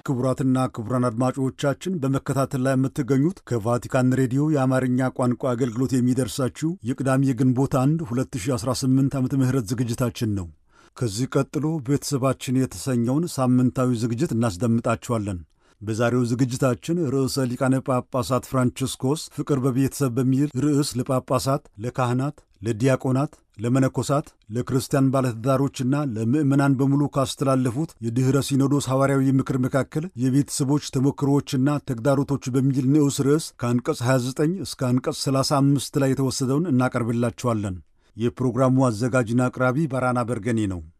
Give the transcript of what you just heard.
ክቡራትና ክቡራን አድማጮቻችን በመከታተል ላይ የምትገኙት ከቫቲካን ሬዲዮ የአማርኛ ቋንቋ አገልግሎት የሚደርሳችሁ የቅዳሜ የግንቦት 1 2018 ዓመተ ምህረት ዝግጅታችን ነው። ከዚህ ቀጥሎ ቤተሰባችን የተሰኘውን ሳምንታዊ ዝግጅት እናስደምጣችኋለን። በዛሬው ዝግጅታችን ርዕሰ ሊቃነ ጳጳሳት ፍራንቺስኮስ ፍቅር በቤተሰብ በሚል ርዕስ ለጳጳሳት፣ ለካህናት፣ ለዲያቆናት፣ ለመነኮሳት፣ ለክርስቲያን ባለትዳሮችና ለምዕመናን በሙሉ ካስተላለፉት የድኅረ ሲኖዶስ ሐዋርያዊ ምክር መካከል የቤተሰቦች ተሞክሮዎችና ተግዳሮቶች በሚል ንዑስ ርዕስ ከአንቀጽ 29 እስከ አንቀጽ 35 ላይ የተወሰደውን እናቀርብላችኋለን። የፕሮግራሙ አዘጋጅና አቅራቢ ባራና በርገኔ ነው።